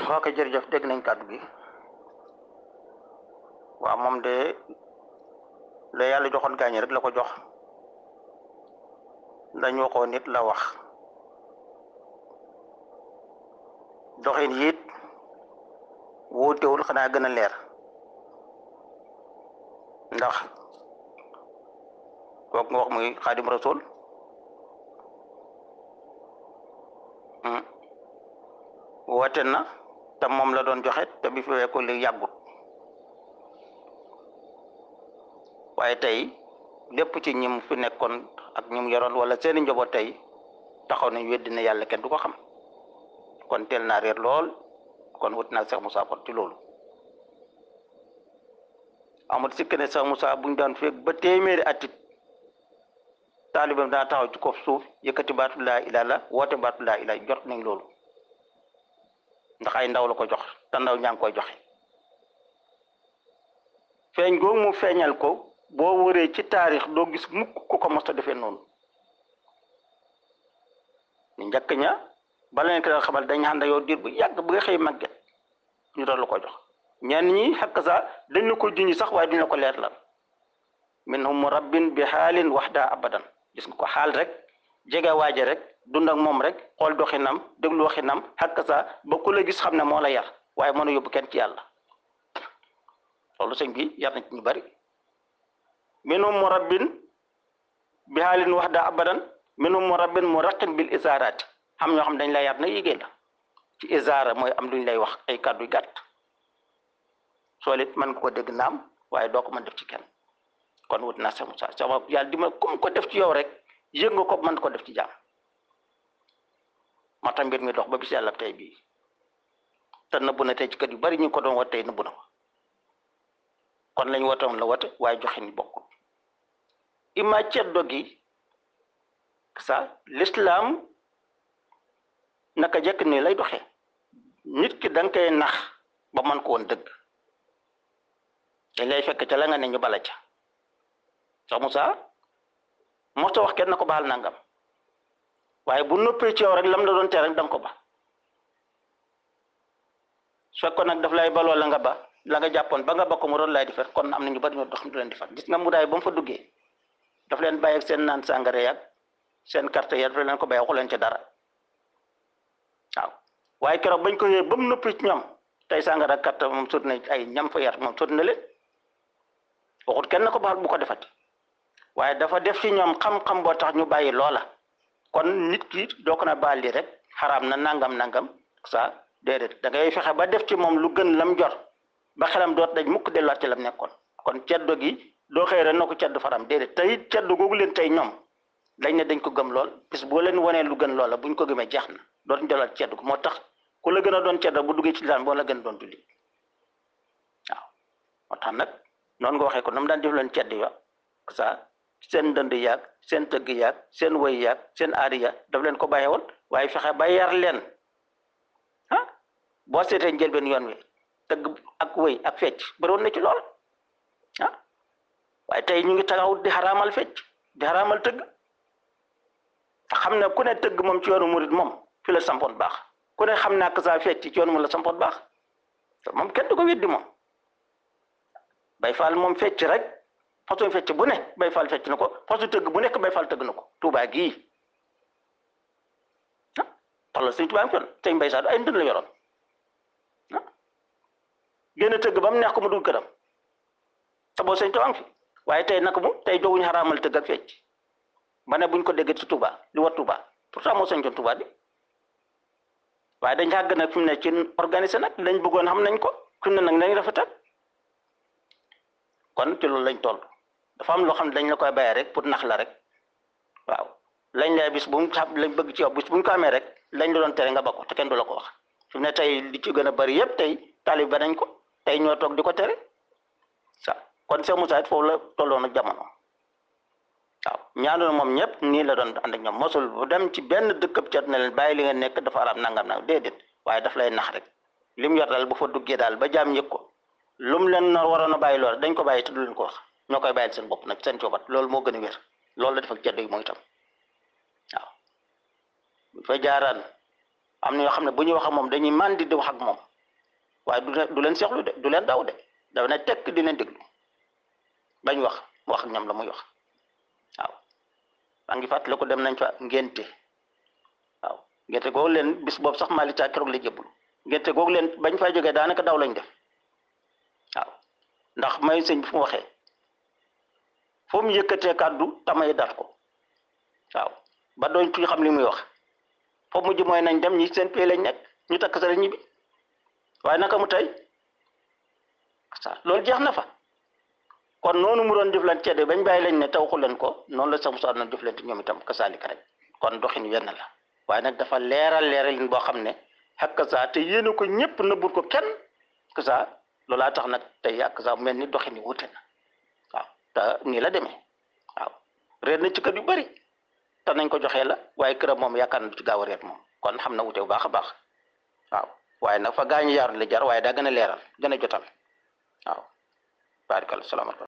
ok jërëjëf dégg nañ kàddu gi waaw moom de la yàlla joxoon gaañi rek la ko jox dañ waxoon nit la wax doxin yit wuutewul xanaa gën a leer ndax kooku nga wax muy xaadim rasul woote na te moom la doon joxe te bi fi weeku li yàggut waaye tey lépp ci ñim fi nekkoon ak ñim yoroon wala seeni njaboot tey taxaw nañ weddi na yàlla kenn du ko xam kon teel naa réer lool kon wut naa Cheikh Moussa kon ci loolu amul sikk ne Cheikh Moussa buñ daan feeg ba téeméeri atit taalibam daa taxaw ci kaw suuf yëkkati baatu laa ilaa la woote baatu laa ilaa jot nañ loolu ndax ay ndaw la ko jox te ndaw ñaa ngi koy joxe feeñ googu mu feeñal ko boo wëree ci taarix doo gis mukk ku ko mos a defee noonu ñu njëkk ña bala leen ko daan xamal dañ ànd yow diir bu yàgg bu nga xëy màgget ñu doon la ko jox ñenn ñi xakk sa dañ la ko junj sax waaye duñ la ko leer lan minhum murabbin bi xaalin waxda abadan gis nga ko xaal rek jege waaje rek dund ak moom rek xool doxinam déglu waxinam xakk sa ba ku la gis xam ne moo la yar waaye mën a yóbbu kenn ci yàlla loolu sëñ bi yar na ci ñu bari minhum murabbin bi xaalin waxda abadan minhum murabbin muraqin bil isaaraati xam ñoo xam dañ lay yar na yigéen la ci isaara mooy am luñ lay wax ay kàddu gàtt soo it mën nga ko dégg naam waaye doo ko mën def ci kenn kon wut naa Cheikh Moussa sama yàlla di ma comme ko def ci yow rek yëg nga ko mën ko def ci jaam moo tax mbir mi dox ba bis yàlla tey bii te nëbbu na tey ci kër yu bari ñu ko doon wat tey nëbbu na ko kon lañ wootoon la wote waaye joxe ni bokkul ima ceddo gi sa l'islam naka jekk nii lay doxee nit ki da nga koy nax ba mën ko woon dëgg dañ lay fekk ca la nga ne ñu bala ca Cheikh Moussa mosta wax kenn na ko baal nangam waaye bu noppee ci yow rek lam la doon tere rek da nga ko ba su fekkoon nag daf lay baloo la nga ba la nga jàppoon ba nga ba ko mu doon lay di fet kon am na ñu bari ñoo dox du leen di fat gis nga mu daay ba mu fa duggee daf leen bàyyi ak seen naan sàngara yàgg seen carte ya daf leen ko bàyyi waxu leen ci dara waaw waaye keroog bañ ko yee ba mu noppi ci ñoom tey sàngara carte moom sot na ay ñam fa yar moom sot na leen waxut kenn ko baal bu ko defati waaye dafa def ci ñoom xam-xam boo tax ñu bàyyi loola kon nit ki doo ko na baal li rek xaraam na nangam nangam sa déedéet da ngay fexe ba def ci moom lu gën lam jor ba xelam doot dañ mukk delluwaat ci lam nekkoon kon ceddo gi doo xëy rek na ko ceddo faram déedéet tey ceddo googu leen tey ñoom dañ ne dañ ko gëm lool bis boo leen wanee lu gën loola buñ ko gëmee jeex na dootuñ delluwaat ceddo ko moo tax ku la gën a doon ceddo bu duggee ci daan boo la gën a doon julli waaw moo tax nag noonu nga waxee ko nam daan def leen cedd ya sa seen ndënd yaag seen tëgg yaag seen woy yaag seen aari ya daf leen ko bàyyee woon waaye fexe ba yar leen ah boo seetee njëlbeen yoon wi tëgg ak woy ak fecc bëriwoon na ci lool ah waaye tey ñu ngi taxaw di xaraamal fecc di xaraamal tëgg te xam ne ku ne tëgg moom ci yoonu murit moom fi la sampoon baax ku ne xam naa que ça fecc ci yoonu mu la sampoon baax te moom kenn du ko weddi moom bay faal moom fecc rek façon fecc bu ne bay faal fecc na ko façon tëgg bu nekk bay faal tëgg na ko tuubaa gii ah tollal sëñ Tuubaa kon tey mbay saa du ay ndën la yoroon ah génn tëgg ba mu neex ko mu dugg këram te boo sëñ Tuubaa fi waaye tey naka mu tey dooguñu xaraamal tëgg ak fecc ba ne buñ ko déggee ci Tuubaa li war Tuubaa pourtant moo sañ coon Tuubaa bi waaye dañ xàgg nag fi mu ne ci organisé nag lañ bëggoon xam nañ ko fi mu ne nag nañ rafetal kon ci loolu lañ toll dafa am loo xam ne dañ la koy bàyyee rek pour nax la rek waaw lañ lay bis bu mu xam lañ bëgg ci yow bis bu ñu ko amee rek lañ la doon tere nga ba ko te kenn du la ko wax fi mu ne tey li ci gën a bari yëpp tey taalib ba nañ ko tey ñoo toog di ko tere sa kon Cheikh Moussa it foofu la tolloon ak jamono waaw ñaanoon moom ñëpp nii la doon ànd ak ñoom mosul bu dem ci benn dëkkab cat ne leen bàyyi li nga nekk dafa araam nangam nangam déedéet waaye daf lay nax rek li mu yor daal bu fa duggee daal ba jaam yëg ko lu mu leen nar waroon a bàyyi lool dañ ko bàyyi te du leen ko wax ñoo koy bàyyil seen bopp nag seen coobat loolu moo gën a wér loolu la def ak ceddo yi mooy itam waaw bu fa jaaraan am na ñoo xam ne bu ñuy wax ak moom dañuy màndi di wax ak moom waaye du du leen seexlu de du leen daw de dafa ne tekk di leen déglu bañ wax mu wax ak ñoom la muy wax waaw maa ngi fàttali ko dem nañ fa ngénte waaw ngénte googu leen bis boobu sax Malick Thiam keroog la jébbalu ngénte googu leen bañ fay jógee daanaka daw lañ def waaw ndax may sëñ bi fu mu waxee foo mu yëkkatee kàddu tamay dat ko waaw ba doon ci xam li muy wax foofu mujj mooy nañ dem ñi seen pay lañ nekk ñu takk sa ñibbi waaye naka mu tey loolu jeex na fa kon noonu mu doon jëflante de bañ bàyyi lañ ne te waxu leen ko noonu la sax mu doon jëflante ñoom itam kasaalika rek kon doxin wenn la waaye nag dafa leeral leeralin boo xam ne xakk saa te yéene ko ñëpp nëbbul ko kenn que ça loolaa tax nag tey ak saa mel ni doxin yi wute na waaw te nii la demee waaw réer na ci kër yu bari te nañ ko joxee la waaye këram moom yaakaar na du ci gaaw a réer moom kon xam na wute bu baax a baax waaw waaye nag fa gaañu yaar la jar waaye daa gën a leeral gën a jotal waaw barikal salaamaaleykum